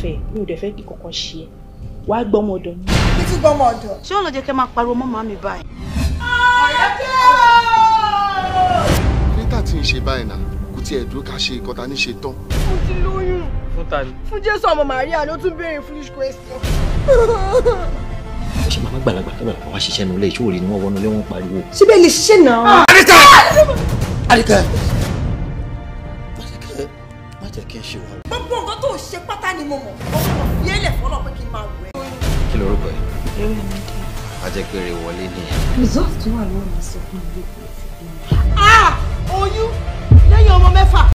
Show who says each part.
Speaker 1: fẹ́ mi ò dẹ̀ fẹ́ kí kankan ṣe ẹ́ wàá gbọ́ ọmọ ọ̀dọ̀ ni.
Speaker 2: bí tí gbọ́ ọmọ ọ̀dọ̀.
Speaker 3: ṣé ó lọ jẹ́ kẹ́ máa pariwo mọ́ màmí báyìí.
Speaker 4: nígbà tí ń ṣe báyìí náà kò tiẹ̀ dúró ká ṣe nǹkan ta ní ṣe tán.
Speaker 2: mo ti lóyún
Speaker 5: fún ta ni.
Speaker 2: fún jésù ọmọ màríà ló tún béèrè foolish question.
Speaker 6: ó ṣe máa gbàlagbà kí bàbá wa ṣiṣẹ́ nulẹ̀ ìṣòro ni wọ́n wọnú ilé wọn pariwo.
Speaker 2: síbẹ̀ lè ṣiṣẹ́ náà.
Speaker 6: Àríkẹ́ Àríkẹ́ má jẹ́ kí n ṣe wàhálà.
Speaker 2: gbogbo nǹkan tó ṣe pátá ni mo mọ̀ ọmọ fi ẹlẹ̀ fọlọ́ pé kí n máa wẹ̀.
Speaker 6: kí lorúkọ ẹ. a jẹ́ pé rè wọlé nìyẹn.
Speaker 2: oyún lẹ́yìn ọmọ mẹ́fà